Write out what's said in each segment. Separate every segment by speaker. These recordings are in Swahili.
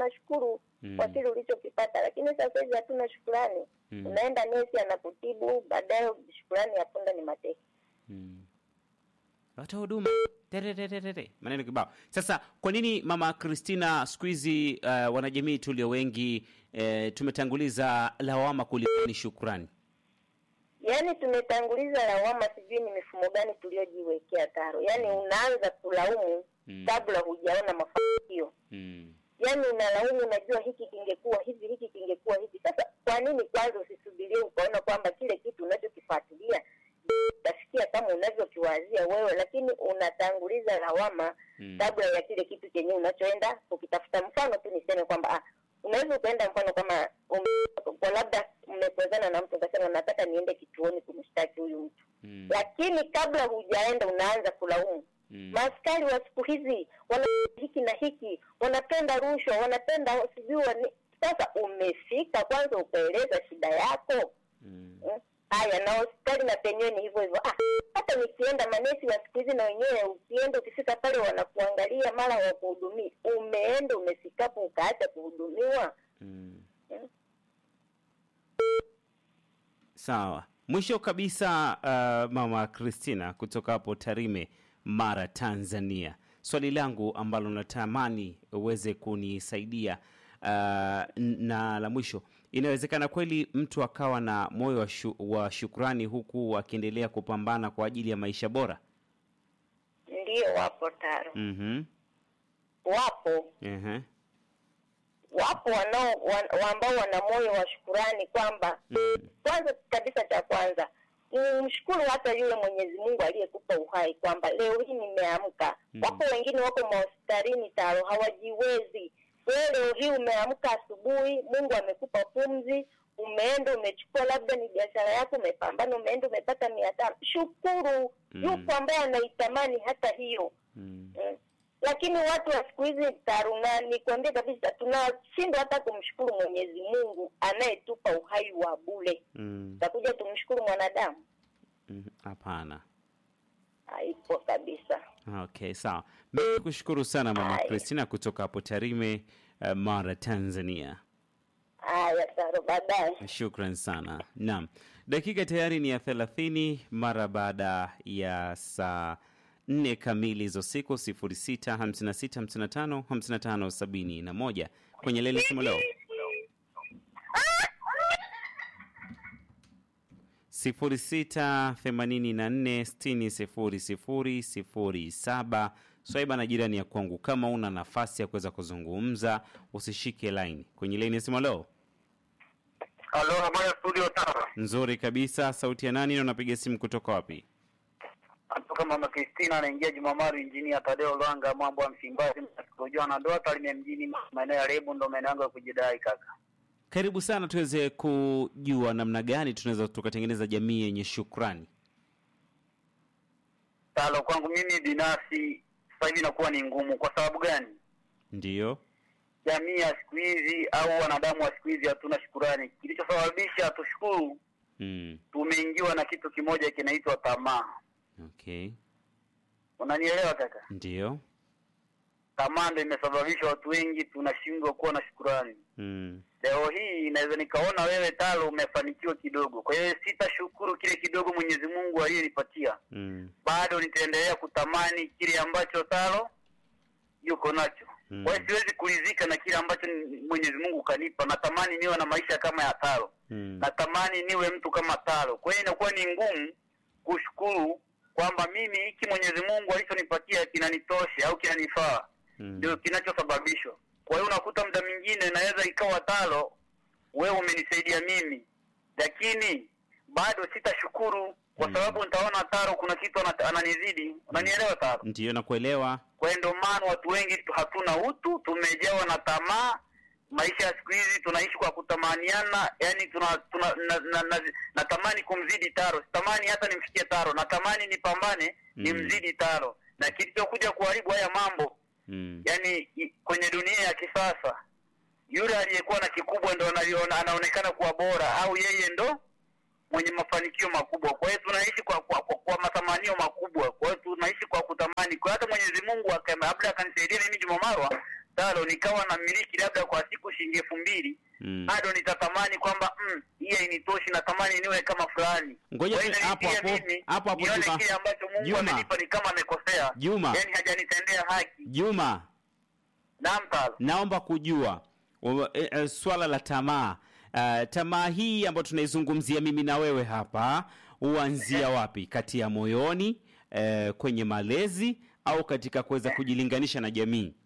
Speaker 1: tunashukuru
Speaker 2: Mm.
Speaker 1: kwa kile ulichokipata, lakini sasa hivi hatuna shukurani.
Speaker 2: Mm.
Speaker 1: Unaenda nesi anakutibu, baadaye shukurani ya punda ni mateke.
Speaker 2: Mm. Watoa huduma Terereretere. maneno kibao. Sasa kwa nini mama Christina siku hizi uh, wanajamii tulio wengi uh, tumetanguliza lawama kuliko ni shukrani?
Speaker 1: Yaani tumetanguliza lawama, sijui ni mifumo gani tuliojiwekea Taro. Yaani unaanza kulaumu
Speaker 2: Mm.
Speaker 1: kabla hujaona mafanikio.
Speaker 2: Mm.
Speaker 1: Yaani unalaumu, unajua hiki kingekuwa hivi, hiki kingekuwa hivi. Sasa kwa nini kwanza usisubirie ukaona kwamba kile kitu unachokifuatilia utafikia kama unavyokiwazia wewe, lakini unatanguliza lawama
Speaker 2: Mm.
Speaker 1: kabla ya kile kitu chenye unachoenda kukitafuta. Mfano tu niseme kwamba ah, unaweza ukaenda mfano kama um, kwa labda mmepozana na mtu ukasema nataka niende kituoni kumshtaki huyu mtu
Speaker 2: Mm.
Speaker 1: lakini kabla hujaenda unaanza kulaumu
Speaker 2: Mm.
Speaker 1: maaskari wa siku hizi wana hiki na hiki, wanapenda rushwa, wanapenda sijui wani- sasa umefika kwanza ukaeleza shida yako
Speaker 2: Mm.
Speaker 1: Mm. haya na hospitali na penyewe ni hivyo hivyo ah, hata nikienda manesi wa siku hizi na wenyewe ukienda ukifika pale wanakuangalia mara wakuhudumia umeenda umefikapo ukaacha kuhudumiwa
Speaker 2: Mm.
Speaker 1: Mm.
Speaker 2: Sawa. Mwisho kabisa, uh, mama Christina kutoka hapo Tarime, Mara, Tanzania, swali langu ambalo natamani uweze kunisaidia uh, n- na la mwisho, inawezekana kweli mtu akawa na moyo wa, shu, wa shukrani huku akiendelea kupambana kwa ajili ya maisha bora?
Speaker 1: ndio wapo taro
Speaker 2: Mhm.
Speaker 1: wapo
Speaker 2: Ehe.
Speaker 1: wapo wanao wan, ambao wana moyo wa shukurani kwamba
Speaker 2: Mm.
Speaker 1: kwanza kabisa cha kwanza mshukuru hata yule Mwenyezi Mungu aliyekupa uhai kwamba leo hii nimeamka.
Speaker 2: Mm.
Speaker 1: Wapo wengine wako mahospitalini taro hawajiwezi. Wewe leo hii umeamka asubuhi, Mungu amekupa pumzi, umeenda umechukua labda ni biashara yako, umepambana, umeenda umepata mia tano. Shukuru.
Speaker 2: Mm.
Speaker 1: Yupo ambaye anaitamani hata hiyo
Speaker 2: Mm.
Speaker 1: Mm. lakini watu wa siku hizi taruna, nikwambie kabisa, tunashindwa hata kumshukuru Mwenyezi Mungu anayetupa uhai wa bure.
Speaker 2: Mm.
Speaker 1: Takuja tumshukuru mwanadamu?
Speaker 2: Mhm. Hapana.
Speaker 1: Haipo kabisa.
Speaker 2: Okay, sawa. Mimi kushukuru sana mama
Speaker 1: Haya.
Speaker 2: Christina kutoka hapo Tarime, uh, Mara, Tanzania.
Speaker 1: Haya, Taro, baadaye.
Speaker 2: Shukran sana. Naam, dakika tayari ni ya thelathini mara baada ya saa nne kamili za usiku, sifuri sita hamsini na sita hamsini na tano hamsini na tano sabini na moja kwenye leni simu leo sifuri sita themanini na nne sitini sifuri sifuri sifuri saba. Swaiba na jirani ya kwangu, kama una nafasi ya kuweza kuzungumza usishike laini kwenye leni ya simu leo.
Speaker 3: Halo, habari ya studio Tara.
Speaker 2: Nzuri kabisa. Sauti ya nani na unapiga simu kutoka wapi?
Speaker 3: Natoka mama Kristina anaingia Jumamaru injinia Tadeo Lwanga mambo ya Msimbazi msikojua na ndoa Tarime mjini maeneo ya Rebu ndo maeneo yangu ya kujidai kaka.
Speaker 2: Karibu sana, tuweze kujua namna gani tunaweza tukatengeneza jamii yenye shukrani.
Speaker 3: Talo kwangu mimi binafsi sasa hivi inakuwa ni ngumu kwa sababu gani?
Speaker 2: Ndiyo.
Speaker 3: Jamii ya siku hizi au wanadamu wa siku hizi hatuna shukurani. Kilichosababisha tushukuru,
Speaker 2: Mm.
Speaker 3: tumeingiwa na kitu kimoja kinaitwa tamaa.
Speaker 2: Okay.
Speaker 3: Unanielewa kaka?
Speaker 2: Ndiyo.
Speaker 3: Tamaa ndo imesababisha watu wengi tunashindwa kuwa na shukurani.
Speaker 2: Mm.
Speaker 3: leo hii inaweza nikaona wewe talo umefanikiwa kidogo kwa hiyo sitashukuru kile kidogo mwenyezi mungu aliyenipatia
Speaker 2: Mm.
Speaker 3: bado nitaendelea kutamani kile ambacho talo yuko nacho
Speaker 2: Mm.
Speaker 3: kwa hiyo siwezi kuridhika na kile ambacho mwenyezi mungu kanipa natamani niwe na maisha kama ya talo
Speaker 2: Mm.
Speaker 3: natamani niwe mtu kama talo kwa hiyo inakuwa ni ngumu kushukuru kwamba mimi hiki mwenyezi mungu alichonipatia kinanitosha au kinanifaa
Speaker 2: Mm.
Speaker 3: ndio kinachosababishwa. Kwa hiyo unakuta muda mwingine naweza ikawa talo, wewe umenisaidia mimi, lakini bado sitashukuru kwa
Speaker 2: Mm.
Speaker 3: sababu nitaona taro kuna kitu ana- ananizidi. Unanielewa taro?
Speaker 2: Ndiyo, nakuelewa.
Speaker 3: Kwa hiyo ndio maana watu wengi tu- hatuna utu, tumejawa na tamaa. Maisha ya siku hizi tunaishi kwa kutamaniana, yani tuna, tuna na, na, na, natamani kumzidi taro, sitamani hata nimfikie taro, natamani nipambane
Speaker 2: Mm.
Speaker 3: nimzidi taro, na kilichokuja kuharibu haya mambo
Speaker 2: Mm.
Speaker 3: yani i- kwenye dunia ya kisasa yule aliyekuwa na kikubwa ndo anaviona- anaonekana kuwa bora au yeye ndo mwenye mafanikio makubwa kwa hiyo tunaishi kwa kwa, kwa, kwa matamanio makubwa kwa hiyo tunaishi kwa kutamani kwa hiyo hata mwenyezi mungu aka- labda akanisaidia mimi juma marwa talo nikawa na miliki labda kwa siku shilingi elfu mbili
Speaker 2: Mm.
Speaker 3: bado nitatamani kwamba mm, hii hainitoshi, natamani niwe kama fulani.
Speaker 2: Ngoja
Speaker 3: Kwa hiyo
Speaker 2: tu- hapo
Speaker 3: inanitia
Speaker 2: hapo-
Speaker 3: mimi
Speaker 2: hapo hapo
Speaker 3: nione
Speaker 2: Juma.
Speaker 3: kile ambacho Mungu
Speaker 2: Juma.
Speaker 3: amenipa ni kama amekosea,
Speaker 2: Juma.
Speaker 3: yani hajanitendea haki.
Speaker 2: Juma,
Speaker 3: Naam talo.
Speaker 2: naomba kujua wa- e, e, swala la tamaa. Uh, tamaa hii ambayo tunaizungumzia mimi na wewe hapa huanzia wapi? Kati ya moyoni, eh, kwenye malezi au katika kuweza kujilinganisha na jamii?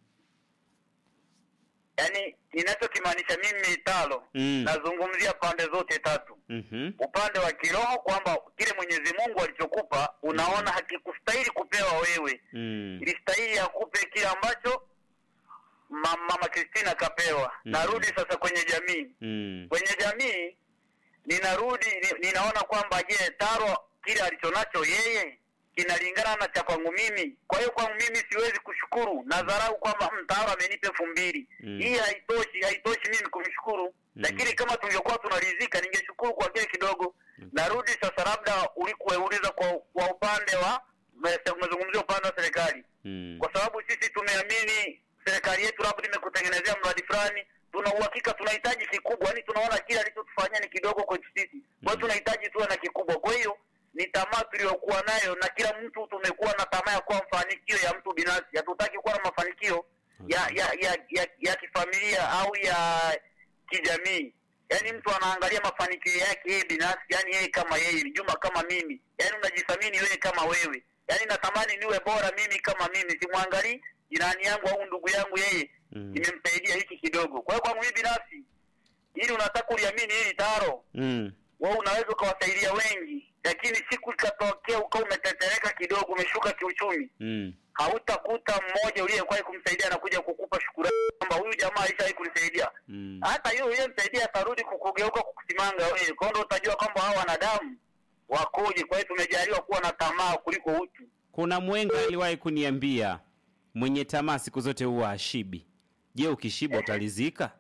Speaker 3: Yani ninachokimaanisha mimi talo,
Speaker 2: Mm.
Speaker 3: nazungumzia pande zote tatu.
Speaker 2: Mhm.
Speaker 3: upande wa kiroho kwamba kile Mwenyezi Mungu alichokupa unaona hakikustahili kupewa wewe,
Speaker 2: Mm.
Speaker 3: ilistahili akupe kile ambacho ma- mama Kristina kapewa.
Speaker 2: Mm.
Speaker 3: Narudi sasa kwenye jamii.
Speaker 2: Mm.
Speaker 3: Kwenye jamii ninarudi ni, ninaona kwamba je, Taro kile alichonacho yeye kinalingana na cha kwangu mimi. Kwa hiyo kwangu mimi siwezi kushukuru na dharau kwamba "Mm, Taro amenipa elfu mbili
Speaker 2: Mm.
Speaker 3: hii haitoshi, haitoshi mimi kumshukuru
Speaker 2: Mm.
Speaker 3: lakini kama tungekuwa tunaridhika ningeshukuru kwa kile kidogo. Narudi sasa, labda ulikuuliza kwa, kwa upande wa umezungumzia upande wa serikali
Speaker 2: Mm.
Speaker 3: kwa sababu sisi tumeamini serikali yetu labda imekutengenezea mradi fulani, tuna uhakika tunahitaji kikubwa, yani tunaona kile alichotufanyia ni kidogo kwetu sisi, kwa hiyo tunahitaji tuwe na kikubwa. Kwa hiyo ni tamaa tuliyokuwa nayo, na kila mtu tumekuwa na tamaa ya kuwa mafanikio ya mtu binafsi. Hatutaki kuwa na mafanikio ya ya ya, ya, ya kifamilia au ya kijamii. Yaani mtu anaangalia mafanikio yake yeye binafsi, yani yeye kama yeye, Juma kama mimi, yaani unajithamini wewe kama wewe. Yaani natamani niwe bora mimi kama mimi, simwangalii jirani yangu au ndugu yangu, yeye
Speaker 2: Mm.
Speaker 3: nimemsaidia hiki kidogo. Kwa hiyo kwangu mimi binafsi, ili unataka uliamini hili taro,
Speaker 2: Mm.
Speaker 3: wewe unaweza ukawasaidia wengi, lakini siku ikatokea ukawa umetetereka kidogo, umeshuka kiuchumi,
Speaker 2: Mm.
Speaker 3: hautakuta mmoja uliyekuwahi kumsaidia anakuja kukupa shukurani kwamba huyu jamaa alishawahi kunisaidia.
Speaker 2: Mm.
Speaker 3: Hata yule uliyemsaidia atarudi kukugeuka kukusimanga wewe, kwa hiyo ndio utajua kwamba hawa wanadamu wakoje. Kwa hiyo tumejaliwa kuwa na tamaa kuliko utu.
Speaker 2: Kuna mwenga aliwahi kuniambia mwenye tamaa siku zote huwa ashibi. Je, ukishiba utalizika?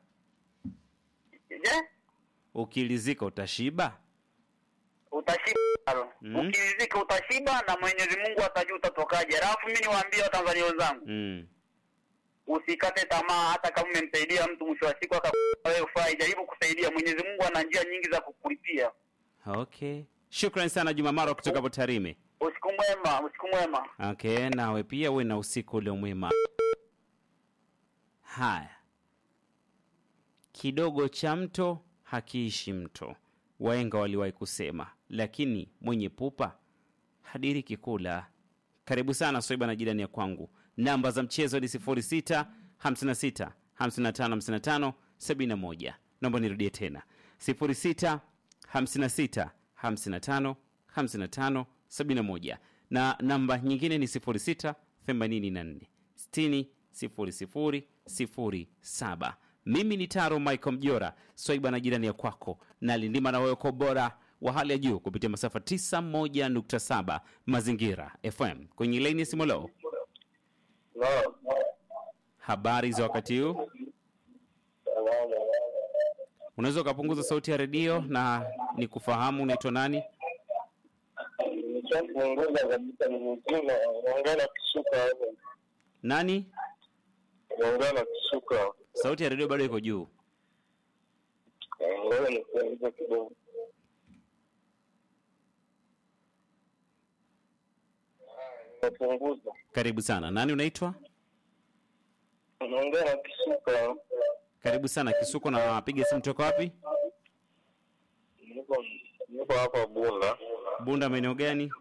Speaker 3: Je,
Speaker 2: Ukilizika utashiba?
Speaker 3: utashiba
Speaker 2: Mm.
Speaker 3: ukirizika utashiba, na Mwenyezi Mungu atajua utatokaje. Alafu mimi niwaambie Watanzania wenzangu,
Speaker 2: Mm.
Speaker 3: usikate tamaa. Hata kama umemsaidia mtu, mwisho wa siku akakupa wewe ufai, jaribu kusaidia. Mwenyezi Mungu ana njia nyingi za kukulipia.
Speaker 2: Okay. Shukrani sana Juma Maro kutoka hapo Tarime.
Speaker 3: Usiku mwema, usiku mwema.
Speaker 2: Okay, nawe pia uwe na usiku ulio mwema. Haya, kidogo cha mto hakiishi mto, waenga waliwahi kusema, lakini mwenye pupa hadiriki kula. Karibu sana Soiba na jirani ya kwangu. Namba za mchezo ni 06 56 55 55 71. Naomba nirudie tena 06 56 55 55 71 na namba nyingine ni 06 84 60 00 07. Mimi ni Taro Michael Mjora, Swaiba na jirani ya kwako, na lindima na wewe kwa ubora wa hali ya juu kupitia masafa 91.7 Mazingira FM kwenye laini ya Simolo. Habari za wakati huu, unaweza ukapunguza sauti ya redio na ni kufahamu unaitwa nani?
Speaker 4: Nishapunguza kabisa, ni mzima. Naongea na kisuka hapo,
Speaker 2: Nani?
Speaker 4: naongea na kisuka.
Speaker 2: Sauti ya redio bado iko juu.
Speaker 4: Eh, Ngoja nipunguze kidogo. Napunguza,
Speaker 2: Karibu sana. Nani unaitwa?
Speaker 4: naongea na kisuka.
Speaker 2: Karibu sana Kisuko, na piga simu toka wapi?
Speaker 4: Niko niko hapa Bunda,
Speaker 2: Bunda, maeneo gani?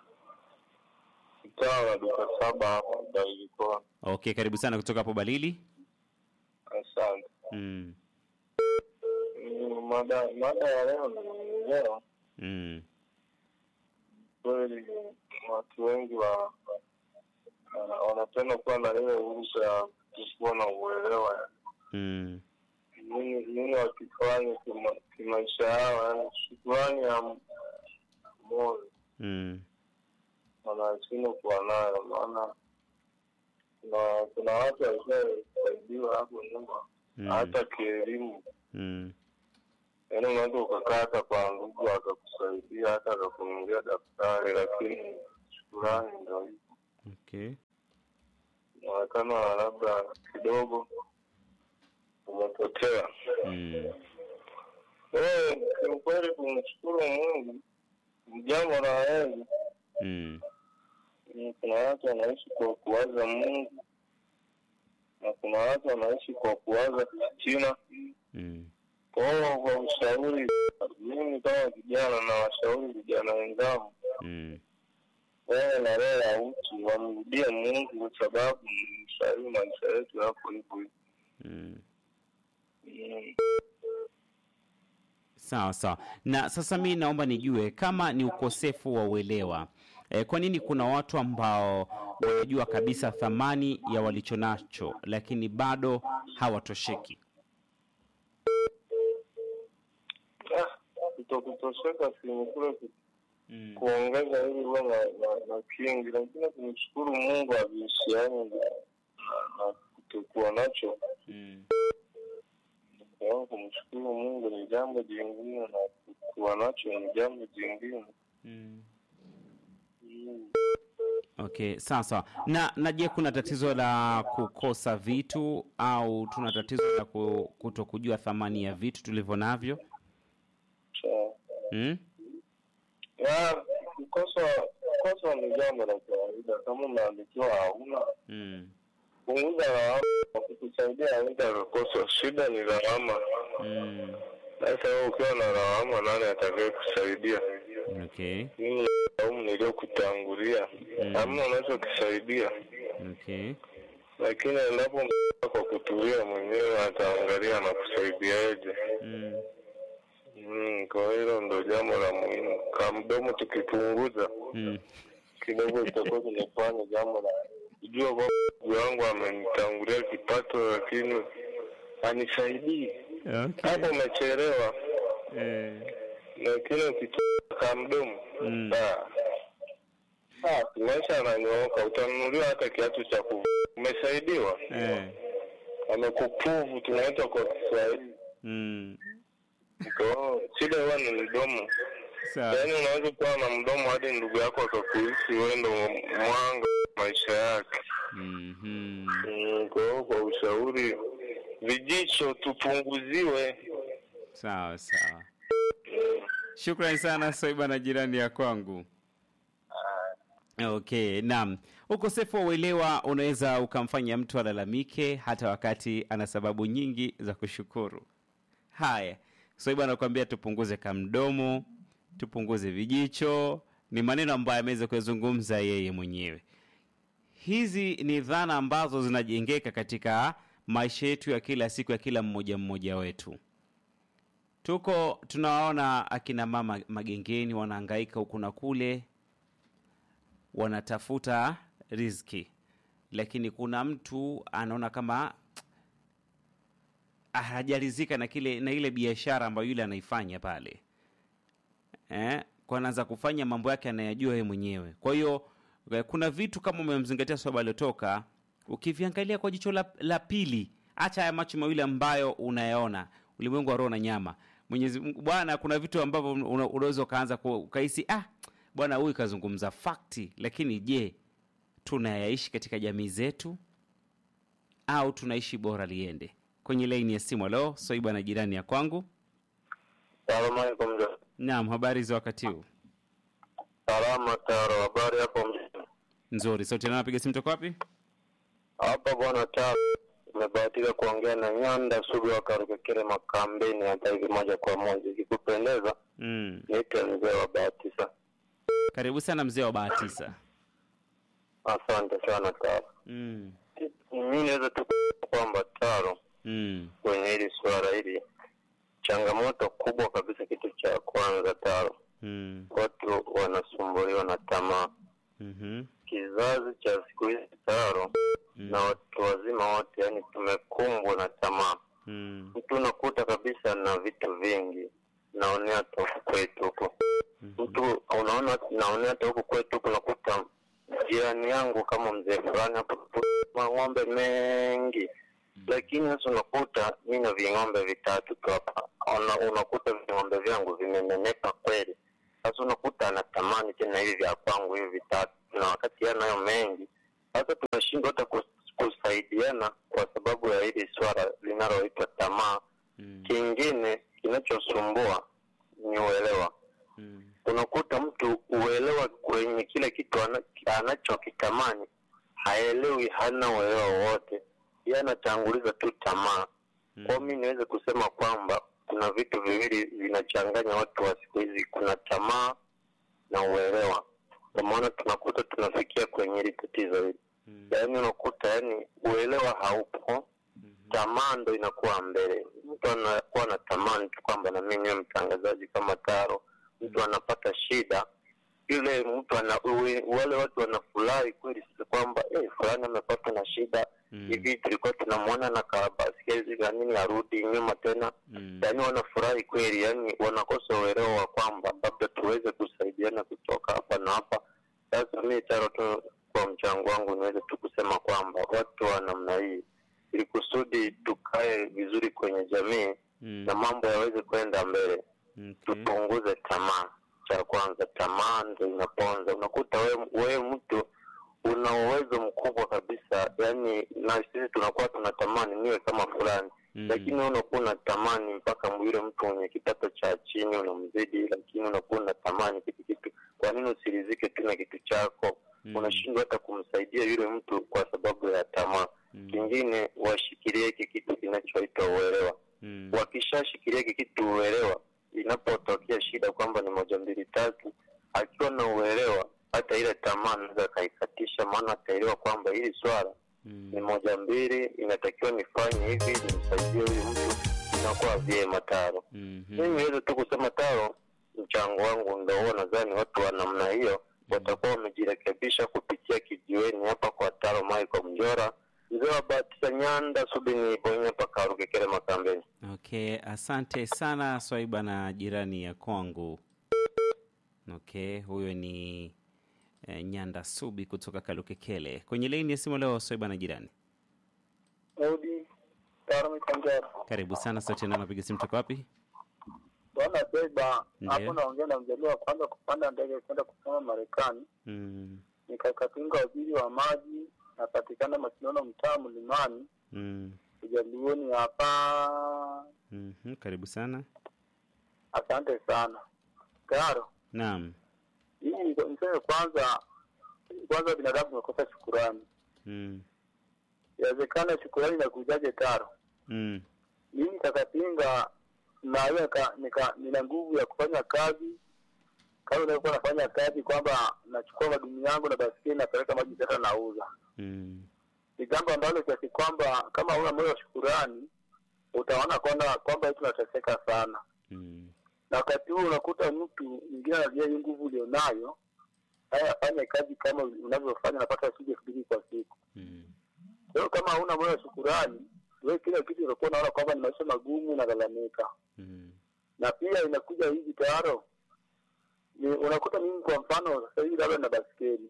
Speaker 4: mtaa wa duka saba hapa Dailikoa.
Speaker 2: Okay, karibu sana kutoka hapo Balili.
Speaker 4: Asante.
Speaker 2: Mm.
Speaker 4: Mm, Mada mada ya leo ni leo
Speaker 2: Mm.
Speaker 4: kweli watu wengi wa wa- wanapenda kuwa na ile ruhusa ya kuwa na uelewa
Speaker 2: Mm.
Speaker 4: nini nini wakifanya kima- kimaisha yao, yani shukurani ya moyo
Speaker 2: Mm.
Speaker 4: wanashindwa kuwa nayo, maana kuna kuna watu walishaisaidiwa hapo nyuma
Speaker 2: Mm.
Speaker 4: hata kielimu,
Speaker 2: Mm.
Speaker 4: yaani unaweza ukakaa hata kwa ndugu akakusaidia hata akakununulia daftari, lakini shukurani ndo hivyo.
Speaker 2: Okay.
Speaker 4: unaonekana labda kidogo umepotea.
Speaker 2: Mm.
Speaker 4: Eh, kiukweli kumshukuru Mungu ni jambo la heri.
Speaker 2: Mm.
Speaker 4: Mm, Kuna watu wanaishi kwa kuwaza Mungu na kuna watu wanaishi kwa kuwaza fitina.
Speaker 2: Mm.
Speaker 4: Kwa hiyo kwa ushauri, mimi kama kijana na washauri vijana wenzangu
Speaker 2: Mm.
Speaker 4: wawe na roho ya utu, wamrudie Mungu kwa sababu ni sahii maisha yetu yako hivyo hivyo.
Speaker 2: Mm.
Speaker 4: Mm.
Speaker 2: Sawa sawa. Na sasa mi naomba nijue kama ni ukosefu wa uelewa e, kwa nini kuna watu ambao wanajua kabisa thamani ya walicho nacho lakini bado hawatosheki?
Speaker 4: Ah, kutokutosheka si ni kule ku-
Speaker 2: Mm.
Speaker 4: kuongeza ili uwe na, na, na kingi, lakini kumshukuru Mungu havihusiani na, na kutokuwa nacho.
Speaker 2: Mm.
Speaker 4: Kwa hiyo kumshukuru Mungu ni jambo jingine na kuwa nacho ni jambo jingine.
Speaker 2: Mm.
Speaker 4: Mm.
Speaker 2: Okay, sawa sawa. Na na je, kuna tatizo la kukosa vitu au tuna tatizo la ku- kutokujua thamani ya vitu tulivyo navyo?
Speaker 4: Sawa.
Speaker 2: Mm?
Speaker 4: Ya, kukosa kukosa ni jambo la kawaida. Kama umeandikiwa hauna,
Speaker 2: Mm.
Speaker 4: punguza lawama. Wakikusaidia aida kukosa, shida ni lawama.
Speaker 2: Mm.
Speaker 4: Sasa wewe ukiwa na lawama, nani atakaye kusaidia?
Speaker 2: Okay.
Speaker 4: Mimi laumu niliyokutangulia,
Speaker 2: Mm.
Speaker 4: hamna unachokisaidia,
Speaker 2: Okay.
Speaker 4: lakini endapo mtu kwa kutulia mwenyewe ataangalia na kusaidiaje.
Speaker 2: Mm.
Speaker 4: Mm, kwa hilo ndo jambo la muhimu. Kama mdomo tukipunguza
Speaker 2: Mm.
Speaker 4: kidogo itakuwa kimefanya jambo la kujua kwamba ndugu yangu amenitangulia kipato, lakini anisaidii.
Speaker 2: Okay.
Speaker 4: Hapo umechelewa,
Speaker 2: Eh.
Speaker 4: lakini ukitoka mdomo
Speaker 2: Mm.
Speaker 4: ah, ah, maisha yananyooka, utanunuliwa hata kiatu cha kuvaa. Umesaidiwa,
Speaker 2: Eh.
Speaker 4: amekupuvu, tunaita kwa Kiswahili.
Speaker 2: Mm.
Speaker 4: Kwa hiyo shida huwa ni mdomo.
Speaker 2: Sawa.
Speaker 4: Yaani unaweza kuwa na mdomo hadi ndugu yako akakuhisi wewe ndo mwanga wa maisha yake.
Speaker 2: Mhm.
Speaker 4: Mm, Kwa hiyo kwa ushauri, vijicho tupunguziwe.
Speaker 2: Sawa sawa. Shukrani sana Soiba na jirani ya kwangu. Okay, naam. Ukosefu wa uelewa unaweza ukamfanya mtu alalamike hata wakati ana sababu nyingi za kushukuru. Haya, Soiba anakuambia tupunguze kamdomo, tupunguze vijicho, ni maneno ambayo ameweza kuyazungumza yeye mwenyewe. Hizi ni dhana ambazo zinajengeka katika maisha yetu ya kila siku ya kila mmoja mmoja wetu. Tuko tunawaona akina mama magengeni wanahangaika huku na kule, wanatafuta riziki, lakini kuna mtu anaona kama hajarizika na kile na ile biashara ambayo yule anaifanya pale eh, kwa anaanza kufanya mambo yake anayajua yeye mwenyewe. Kwa hiyo eh, kuna vitu kama umemzingatia swaba aliotoka, ukiviangalia kwa jicho la, la pili, acha haya macho mawili ambayo unayaona, ulimwengu wa roho na nyama. Mwenyezi Mungu Bwana, kuna vitu ambavyo una- unaweza ukaanza ku- ukahisi ah, bwana huyu kazungumza fakti, lakini je, tunayaishi katika jamii zetu au tunaishi bora liende? Kwenye laini ya simu, leo Soiba na jirani ya kwangu.
Speaker 4: Salamu alaikum. mzee.
Speaker 2: Naam, habari za wakati huu?
Speaker 4: Salama Taro, habari hapo mjini?
Speaker 2: Nzuri. Sauti na napiga simu toka wapi?
Speaker 4: Hapa bwana Taro, umebahatika kuongea na Nyanda Sugu wa Karukekere Makambeni hata hivi moja kwa moja. Ikikupendeza
Speaker 2: Mm.
Speaker 4: niite mzee wa Bahatisa.
Speaker 2: Karibu sana mzee wa Bahatisa.
Speaker 4: Asante sana Taro.
Speaker 2: Mm.
Speaker 4: Mimi naweza tu kusema kwamba Taro,
Speaker 2: Mm.
Speaker 4: kwenye hili suala hili, changamoto kubwa kabisa, kitu cha kwanza Taro,
Speaker 2: Mm.
Speaker 4: watu wanasumbuliwa na tamaa.
Speaker 2: Mhm.
Speaker 4: Kizazi cha siku hizi Taro
Speaker 2: Mm.
Speaker 4: na watu wazima wote, yani tumekumbwa na tamaa.
Speaker 2: Mm.
Speaker 4: Mtu unakuta kabisa na vitu vingi, naonea hata huku kwetu huku mtu unaona, naonea hata huku kwetu huku, nakuta jirani yangu kama mzee fulani hapo, mang'ombe mengi, lakini sasa unakuta mi na ving'ombe vitatu tu hapa, Una- unakuta ving'ombe vyangu vimenenepa kweli. Sasa unakuta anatamani tena hivi vya kwangu hivi vitatu, na wakati yanayo mengi. Sasa tunashindwa hata kus- kusaidiana kwa sababu ya hili swala linaloitwa tamaa.
Speaker 2: Mm.
Speaker 4: Kingine kinachosumbua ni uelewa.
Speaker 2: Mm.
Speaker 4: Unakuta mtu uelewa kwenye kile kitu ana- anachokitamani haelewi, hana uelewa wowote, yeye anatanguliza tu tamaa. Kwa mi niweze kusema kwamba kuna vitu viwili vinachanganya watu wa siku hizi, kuna tamaa na uelewa. Ndio maana tunakuta tunafikia kwenye hili tatizo hili,
Speaker 2: Mm.
Speaker 4: yaani unakuta yani uelewa haupo,
Speaker 2: Mhm.
Speaker 4: tamaa ndo inakuwa mbele. Mtu anakuwa na tamani tu kwamba na mimi niwe mtangazaji kama Taro. Mtu anapata shida, yule mtu ana, uwe- wale watu wanafurahi kweli sasa kwamba eh, fulani amepata na shida
Speaker 2: Mm.
Speaker 4: hivi, tulikuwa tunamwona na kabaskeli na nini, arudi nyuma tena
Speaker 2: Mm.
Speaker 4: yaani wanafurahi kweli, yani wanakosa uelewa wa kwamba labda tuweze kusaidiana kutoka hapa na hapa. Sasa mi Taro tu kwa mchango wangu niweze tu kusema kwamba watu wa namna hii, ili kusudi tukae vizuri kwenye jamii
Speaker 2: Mm.
Speaker 4: na mambo yaweze kwenda mbele,
Speaker 2: Okay.
Speaker 4: tupunguze tamaa. Cha kwanza, tamaa ndo inaponza. Unakuta wewe wewe mtu una uwezo mkubwa kabisa, yani na sisi tunakuwa tunatamani niwe kama fulani
Speaker 2: Mm.
Speaker 4: lakini wewe unakuwa unatamani mpaka yule mtu mwenye kipato cha chini unamzidi, lakini unakuwa unatamani kitu kitu. Kwa nini usirizike tu na kitu chako?
Speaker 2: Mm.
Speaker 4: Unashindwa hata kumsaidia yule mtu kwa sababu ya tamaa.
Speaker 2: Mm.
Speaker 4: Kingine, washikilie hiki kitu kinachoitwa uelewa.
Speaker 2: Mm.
Speaker 4: Wakishashikilia hiki kitu uelewa, inapotokea shida kwamba ni moja mbili tatu, akiwa na uelewa, hata ile tamaa anaweza akaikatisha, maana ataelewa kwamba hili swala
Speaker 2: Mm.
Speaker 4: ni moja mbili, inatakiwa nifanye hivi nimsaidie huyu mtu, inakuwa vyema Taro.
Speaker 2: Mhm.
Speaker 4: Mimi niweze tu kusema Taro, mchango wangu ndo huo, nadhani watu wa namna hiyo watakuwa wamejirekebisha kupitia kijiweni hapa kwa Taro Michael Mjora, mzee wa Batisa Nyanda Subini Bonye paka Rukekere Makambeni.
Speaker 2: Okay, asante sana Swaiba na jirani ya kwangu. Okay, huyo ni eh, Nyanda Subi kutoka Kalukekele. Kwenye laini ya simu leo Swaiba na jirani.
Speaker 5: Daudi Taro Mikonjera.
Speaker 2: Karibu sana sote na napiga simu toka wapi?
Speaker 5: Bwana Beba,
Speaker 2: Ndiyo.
Speaker 5: hapo naongea na mjaliwa wa kwanza kupanda ndege kwenda kusoma Marekani.
Speaker 2: Mm.
Speaker 5: Nikakapinga waziri wa maji, napatikana Masinono, mtaa Mlimani,
Speaker 2: Mm.
Speaker 5: Ujaluoni hapa.
Speaker 2: Mhm. Karibu sana.
Speaker 5: Asante sana Taro.
Speaker 2: Naam.
Speaker 5: Hii niseme kwanza, kwanza binadamu tumekosa shukurani.
Speaker 2: Mm.
Speaker 5: Inawezekana shukurani inakujaje Taro?
Speaker 2: Mm.
Speaker 5: mimi kakapinga naweza ka, nika, nina nguvu ya kufanya kazi kama nilikuwa nafanya kazi kwamba nachukua madumu yangu na baskeli napeleka maji tata nauza
Speaker 2: Mm.
Speaker 5: ni jambo ambalo kiasi kwamba kama huna moyo wa shukurani utaona kwamba kwamba eti unateseka sana
Speaker 2: Mm.
Speaker 5: na wakati huo unakuta mtu mwingine anajua hii nguvu ulionayo haya afanye kazi kama unavyofanya napata shilingi elfu mbili kwa siku
Speaker 2: Mm.
Speaker 5: kwa hiyo kama huna moyo wa shukurani wewe kila kitu utakuwa unaona kwamba ni maisha magumu unalalamika
Speaker 2: Mm.
Speaker 5: na pia inakuja hivi tayaro ni unakuta mimi kwa mfano sasa hivi labda na baskeli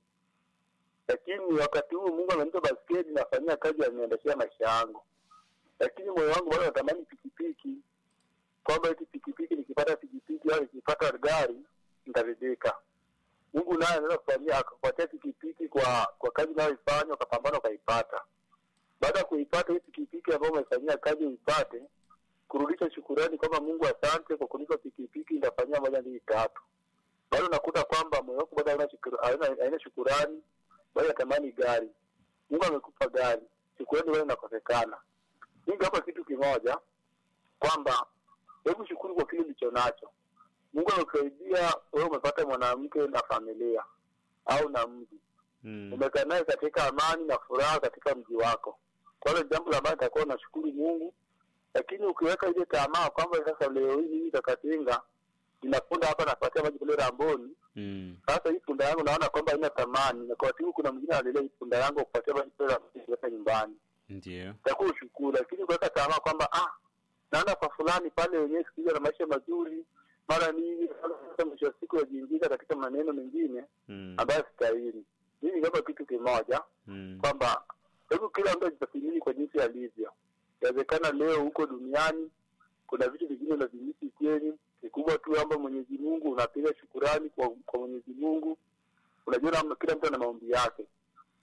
Speaker 5: lakini wakati huu mungu amenipa baskeli nafanyia kazi yaniendeshea maisha yangu lakini moyo wangu bado natamani pikipiki kwamba eti pikipiki nikipata pikipiki au nikipata gari nitaridhika mungu naye anaweza kufanyia akakupatia pikipiki kwa kwa kazi unayoifanya ukapambana ukaipata baada ya kuipata hii pikipiki ambayo umefanyia kazi uipate kurudisha shukurani kwamba Mungu asante kwa kunipa pikipiki, nitafanyia moja mbili tatu. Bado nakuta kwamba moyo wako bado hauna shukura- hauna- haina shukurani, bado natamani gari. Mungu amekupa gari, shukurani bado inakosekana. Mimi hapa kitu kimoja kwamba hebu shukuru kwa kile ulicho nacho. Mungu amekusaidia wewe, umepata mwanamke na familia au na mji
Speaker 2: Mm.
Speaker 5: umekaa naye katika amani na furaha katika mji wako. Kwa hiyo jambo la maana itakuwa unashukuru Mungu, lakini ukiweka ile tamaa kwamba sasa leo hii mimi kakatinga ninapunda hapa napatia maji kule Ramboni,
Speaker 2: Mm.
Speaker 5: sasa hii punda yangu naona kwamba haina thamani, na kwa sababu kuna mwingine analelea hii punda yangu kupatia maji kule Ramboni kuweka nyumbani,
Speaker 2: Ndio.
Speaker 5: itakuwa ushukuru. Lakini kuweka tamaa kwamba ah, naona kwa fulani pale wenyewe siku hizi ana maisha mazuri, mara nini, sasa mwisho wa siku yajiingiza katika maneno mengine
Speaker 2: Mm.
Speaker 5: ambayo stahili. Mimi kama kitu kimoja
Speaker 2: Mm.
Speaker 5: kwamba hebu kila mtu ajitathmini kwa jinsi alivyo. Inawezekana leo huko duniani kuna vitu vingine unavimisi kweli, kikubwa tu kwamba Mwenyezi Mungu unapiga shukurani kwa, kwa Mwenyezi Mungu. Unajua na kila mtu ana maombi yake.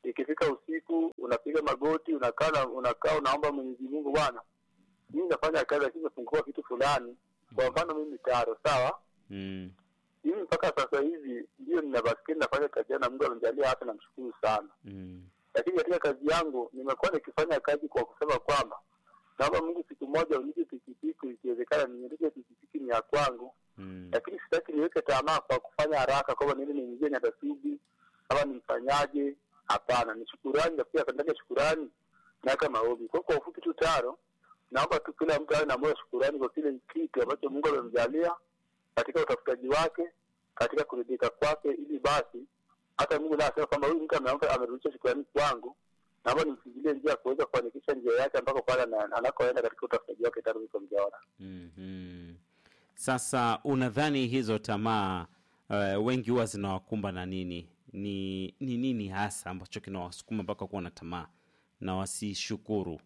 Speaker 5: ikifika usiku unapiga magoti, unakaa na- unakaa unaomba Mwenyezi Mungu, bwana, mimi nafanya kazi lakini nimefungua kitu fulani. Kwa mfano mimi taro, sawa
Speaker 2: Mm.
Speaker 5: mimi mpaka sasa hivi ndio nina baskeli nafanya kazi yangu na Mungu amenijalia hata, namshukuru sana.
Speaker 2: Mm.
Speaker 5: Lakini katika kazi yangu nimekuwa nikifanya kazi kwa kusema kwamba naomba Mungu siku moja unipe pikipiki, ikiwezekana niendeshe pikipiki ni ya kwangu,
Speaker 2: Mm.
Speaker 5: lakini sitaki niweke tamaa kwa kufanya haraka kwamba niende niingie Nyatasubi ama nimfanyaje. Hapana, ni shukurani, na pia ndani ya shukurani naweka maombi. Kwa kwa ufupi tu taro, naomba tu kila mtu awe na moyo wa shukurani kwa kile kitu ambacho Mungu amemjalia katika utafutaji wake, katika kuridhika kwake, ili basi hata Mungu naye asema kwamba huyu mtu ameamka amerudisha shukrani kwangu, naomba nimfungulie njia ya kuweza kufanikisha njia yake ambako pale ana- anakoenda katika utafutaji wake tayari niko mjaona.
Speaker 2: Mhm. Sasa unadhani hizo tamaa uh, wengi huwa zinawakumba na nini? Ni ni nini hasa ambacho kinawasukuma mpaka kuwa na tamaa na wasishukuru?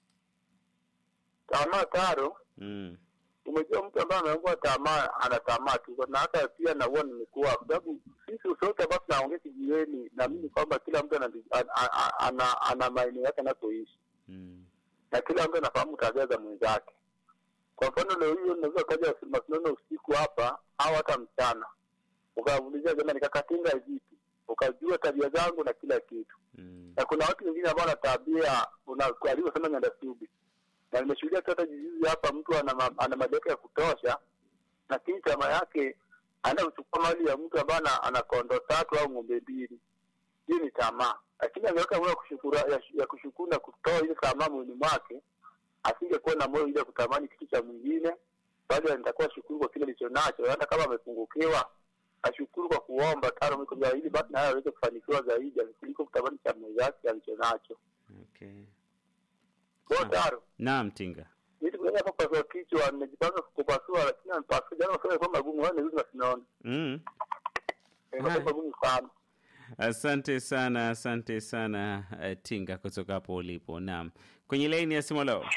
Speaker 5: Tamaa taro,
Speaker 2: Mm.
Speaker 5: umejua mtu ambaye ameungua tamaa ana tamaa tu, na hata pia na huwa nimekuwa, kwa sababu sisi sote ambao tunaongea kijiweni, naamini kwamba kila mtu ana, ana, ana, ana, ana maeneo yake anapoishi
Speaker 2: Mm.
Speaker 5: na kila mtu anafahamu tabia za mwenzake. Kwa mfano leo hiyo unaweza ukaja mashindano usiku hapa au hata mchana, ukaulizia jamani, kakatinga vipi, ukajua tabia zangu na kila kitu.
Speaker 2: Mm.
Speaker 5: Na kuna watu wengine ambao wana tabia una- alivyosema Nyandasubi, na nimeshuhudia tu hata jijuzi hapa, mtu ana, ma- ana madeka ya kutosha, lakini chama yake anaenda kuchukua mali ya mtu ambaye ana, ana kondo tatu au ng'ombe mbili. Hiyo ni tamaa, lakini angeweka moyo wa kushukuru, ya, ya kushukuru na kutoa ile tamaa mwili mwake, asingekuwa na moyo ile ya kutamani kitu cha mwingine, bali nitakuwa shukuru kwa kile alicho nacho, hata kama amepungukiwa ashukuru kwa kuomba tano mwiko vya ili basi naye aweze kufanikiwa zaidi kuliko kutamani cha mwenzake alicho nacho.
Speaker 2: Okay.
Speaker 5: Kwa
Speaker 2: Ah.
Speaker 5: taro
Speaker 2: Naam, Tinga.
Speaker 5: mimi kuenda hapa pasua kichwa, nimejipanga kupasua, lakini anipasua jana maswali kwa magumu, wao ndio sinaona
Speaker 2: Mm.
Speaker 5: ni
Speaker 2: Haya.
Speaker 5: magumu sana.
Speaker 2: Asante sana, asante sana uh, Tinga kutoka hapo ulipo. Naam, kwenye laini ya simu leo.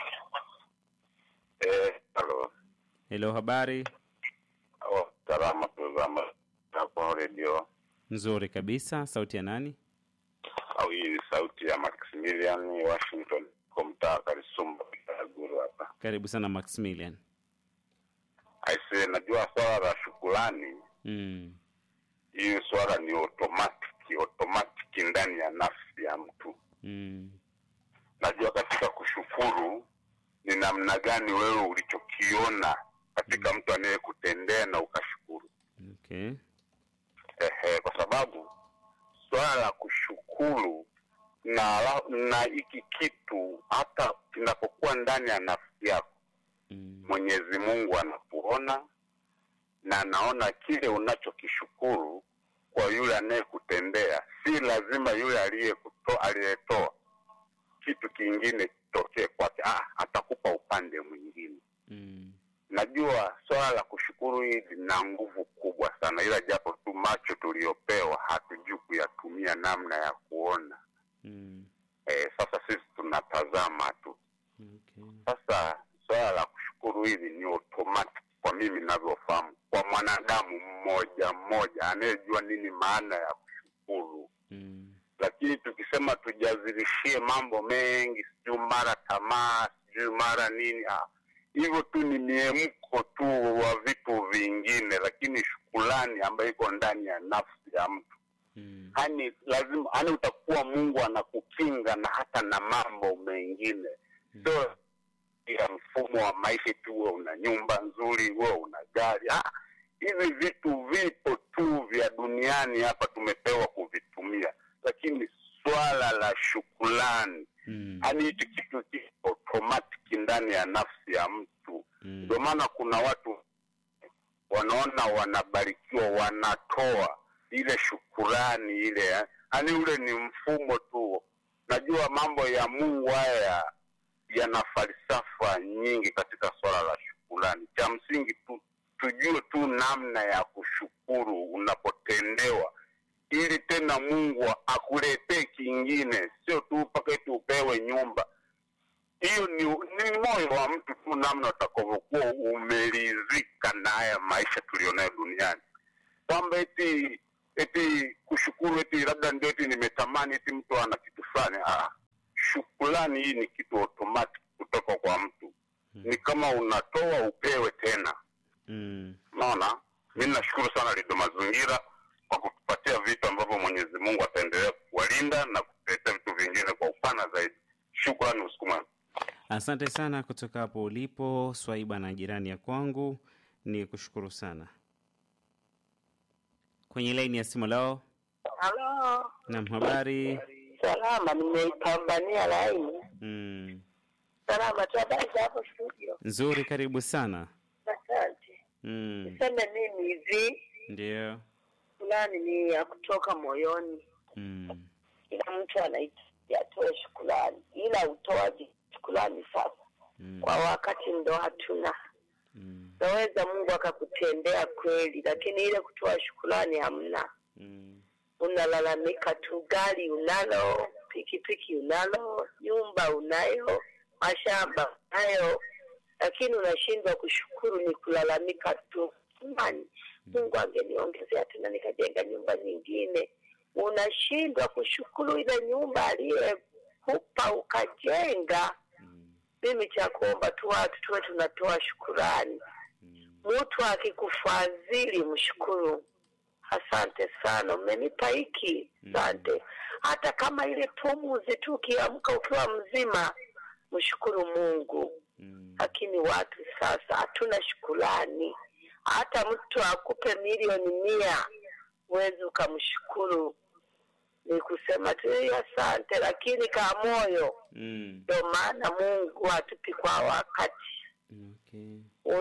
Speaker 6: Eh, halo.
Speaker 2: Hello, habari
Speaker 6: Oh, salama tuzama hapo redio
Speaker 2: nzuri kabisa. Sauti ya nani?
Speaker 6: au hii ni sauti ya Maximilian Washington kwa mtaa Karisumba Guru hapa.
Speaker 2: Karibu sana Maximilian.
Speaker 6: Aise, najua swala la shukrani,
Speaker 2: Mm.
Speaker 6: hii swala ni automatic, automatic ndani ya nafsi ya mtu.
Speaker 2: Mm.
Speaker 6: Najua katika kushukuru ni namna gani wewe ulichokiona katika mtu anayekutendea na ukashukuru.
Speaker 2: Okay.
Speaker 6: Ehe, kwa sababu swala la kushukuru na la- na hiki kitu hata kinapokuwa ndani ya nafsi yako,
Speaker 2: Mm.
Speaker 6: Mwenyezi Mungu anakuona na anaona kile unachokishukuru kwa yule anayekutendea. Si lazima yule aliyekuto- aliyetoa kitu kingine kitokee kwake, ah, atakupa upande mwingine.
Speaker 2: Mm.
Speaker 6: Najua swala la kushukuru hili lina nguvu kubwa sana, ila japo tu macho tuliyopewa hatujui kuyatumia namna ya kuona.
Speaker 2: Mm.
Speaker 6: E, sasa sisi tunatazama tu.
Speaker 2: Okay.
Speaker 6: Sasa swala la kushukuru hili ni automatic kwa mimi ninavyofahamu, kwa mwanadamu mmoja mmoja anayejua nini maana ya kushukuru.
Speaker 2: Mm.
Speaker 6: Lakini tukisema tujazilishie mambo mengi, sijui mara tamaa, sijui mara nini, ah, hivyo tu ni miemko tu wa vitu vingine, lakini shukulani ambayo iko ndani ya nafsi ya mtu
Speaker 2: Mm.
Speaker 6: yani lazima yani utakuwa Mungu anakukinga na hata na mambo mengine, sio ya mfumo wa maisha tu, wewe una nyumba nzuri, wewe una gari. Ah, hivi vitu vipo tu vya duniani hapa, tumepewa kuvitumia, lakini swala la shukulani
Speaker 2: Mm.
Speaker 6: yani hichi kitu kiko automatic ndani ya nafsi ya mtu.
Speaker 2: Mm.
Speaker 6: Ndio maana kuna watu wanaona wanabarikiwa, wanatoa ile shukurani ile, yani ule ni mfumo tu. Najua mambo ya Mungu haya yana falsafa nyingi katika swala la shukurani. Cha msingi tu tujue tu namna ya kushukuru unapotendewa, ili tena Mungu akuletee kingine, sio tu mpaka eti upewe nyumba hiyo ni, ni moyo wa mtu tu, namna utakavyokuwa umeridhika na haya maisha tulionayo duniani, kwamba eti eti kushukuru eti labda ndio eti nimetamani eti mtu ana kitu fulani. Ah, shukrani hii ni kitu automatic kutoka kwa mtu, ni kama unatoa upewe tena.
Speaker 2: Mm.
Speaker 6: Unaona, mi nashukuru sana Lido Mazingira kwa kutupatia vitu ambavyo Mwenyezi Mungu ataendelea kuwalinda na kutuletea vitu vingine kwa upana zaidi. Shukrani, usiku mwema.
Speaker 2: Asante sana kutoka hapo ulipo Swaiba na jirani ya kwangu, ni kushukuru sana. Kwenye laini ya simu lao,
Speaker 1: Halo,
Speaker 2: nam habari.
Speaker 1: salama, nimeipambania laini.
Speaker 2: Mm.
Speaker 1: Salama tu, habari za hapo studio?
Speaker 2: Nzuri, karibu sana.
Speaker 1: Asante.
Speaker 2: Mm.
Speaker 1: Niseme mimi hivi,
Speaker 2: Ndio.
Speaker 1: fulani ni ya kutoka moyoni.
Speaker 2: Mm.
Speaker 1: Kila mtu anahitaji atoe shukrani, ila utoaji shukrani sasa
Speaker 2: Mm.
Speaker 1: kwa wakati ndo hatuna.
Speaker 2: Mm.
Speaker 1: Naweza Mungu akakutendea kweli, lakini ile kutoa shukrani hamna.
Speaker 2: Mm.
Speaker 1: Unalalamika tu, gari unalo, pikipiki unalo, nyumba unayo, mashamba unayo, lakini unashindwa kushukuru, ni kulalamika tu. Jamani, Mungu angeniongezea tena nikajenga nyumba nyingine. Unashindwa kushukuru ile nyumba aliyekupa ukajenga.
Speaker 2: Mm.
Speaker 1: Mimi cha kuomba tu watu tuwe tunatoa shukurani.
Speaker 2: Mm.
Speaker 1: Mtu akikufadhili mshukuru, asante sana, umenipa hiki, asante. Hata kama ile pumuzi tu, ukiamka ukiwa mzima, mshukuru Mungu.
Speaker 2: Mm.
Speaker 1: Lakini watu sasa hatuna shukurani. Hata mtu akupe milioni mia, huwezi ukamshukuru, ni kusema tu "Eh, asante, lakini ka moyo.
Speaker 2: Mm.
Speaker 1: Ndio maana Mungu hatupi kwa wakati
Speaker 2: Okay.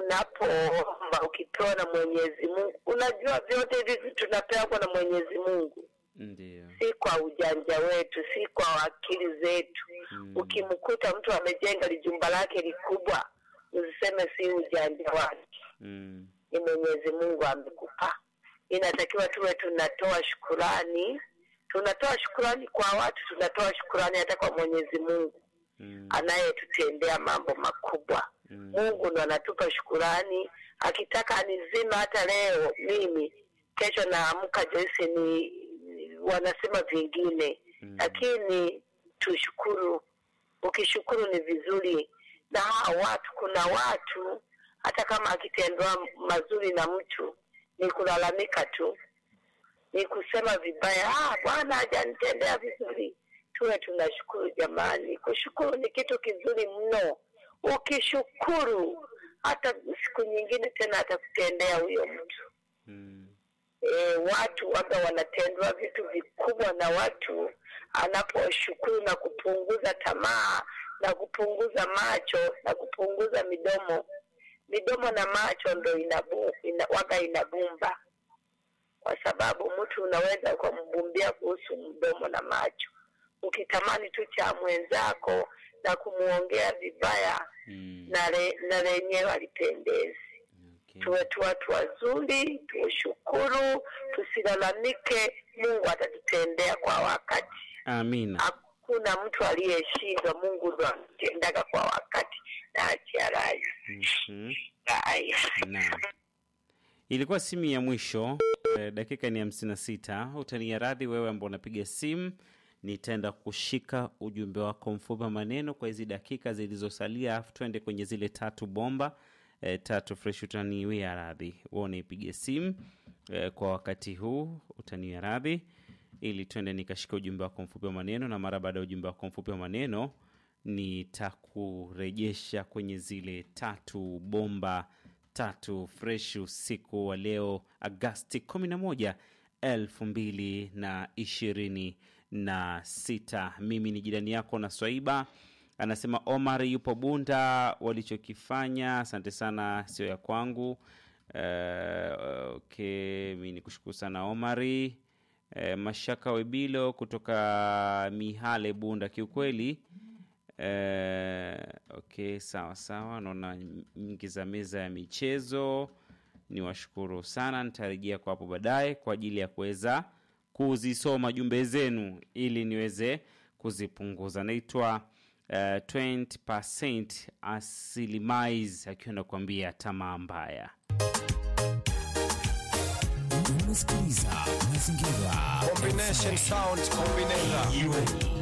Speaker 1: unapoomba ukipewa na Mwenyezi Mungu. Unajua vyote hivi vitu tunapewa na Mwenyezi Mungu,
Speaker 2: Ndio.
Speaker 1: si kwa ujanja wetu, si kwa akili zetu.
Speaker 2: Mm.
Speaker 1: Ukimkuta mtu amejenga lijumba lake likubwa, usiseme si ujanja wake,
Speaker 2: Mm.
Speaker 1: ni Mwenyezi Mungu amekupa. Inatakiwa tuwe tunatoa shukurani, tunatoa shukurani kwa watu, tunatoa shukurani hata kwa Mwenyezi Mungu
Speaker 2: Mm.
Speaker 1: anayetutendea mambo makubwa.
Speaker 2: Mm.
Speaker 1: Mungu ndo anatupa shukurani. Akitaka anizima hata leo mimi, kesho naamka Joyce ni ni- wanasema vingine
Speaker 2: Mm.
Speaker 1: lakini tushukuru. Ukishukuru ni vizuri, na hawa watu, kuna watu hata kama akitendwa mazuri na mtu ni kulalamika tu, ni kusema vibaya, ah, Bwana hajanitendea vizuri. Tuwe tunashukuru jamani, kushukuru ni kitu kizuri mno. Ukishukuru hata siku nyingine tena atakutendea huyo mtu
Speaker 2: Mm.
Speaker 1: e, watu waga wanatendwa vitu vikubwa na watu anaposhukuru na kupunguza tamaa na kupunguza macho na kupunguza midomo midomo na macho ndo inabu, ina, waga inabumba kwa sababu mtu unaweza ukambumbia kuhusu mdomo na macho ukitamani tu cha mwenzako na kumuongea vibaya
Speaker 2: Mm.
Speaker 1: na le- na lenyewe alipendezi
Speaker 2: Okay.
Speaker 1: tuwe tu watu wazuri, tushukuru, tusilalamike. Mungu atatutendea kwa wakati.
Speaker 2: Amina.
Speaker 1: Hakuna mtu aliyeshindwa, Mungu ndo anatendaga kwa wakati. Naachia rai
Speaker 2: Mhm.
Speaker 1: rai.
Speaker 2: Naam. Ilikuwa simu ya mwisho eh, dakika ni hamsini na sita. Utania radhi wewe ambao unapiga simu, nitaenda kushika ujumbe wako mfupi wa maneno kwa hizi dakika zilizosalia, afu tuende kwenye zile tatu bomba eh, tatu fresh. Utaniwia radhi wewe unaipige simu eh, kwa wakati huu, utaniwia radhi ili tuende nikashika ujumbe wako mfupi wa maneno, na mara baada ya ujumbe wako mfupi wa maneno nitakurejesha kwenye zile tatu bomba tatu fresh usiku wa leo Agasti 11 elfu mbili na ishirini na sita. Mimi ni jirani yako na Swaiba anasema Omar yupo Bunda, walichokifanya asante sana, sio ya kwangu. Uh, okay, mi ni kushukuru sana Omari. Uh, Mashaka Webilo kutoka Mihale Bunda, kiukweli Eh, okay, sawa sawa, naona nyingi za meza ya michezo. Ni washukuru sana, nitarejea kwa hapo baadaye kwa ajili ya kuweza kuzisoma jumbe zenu ili niweze kuzipunguza. Naitwa uh, 20% Asilimais akiwa nakuambia tamaa mbaya.
Speaker 7: unasikiliza Mazingira
Speaker 8: Combination sound combination.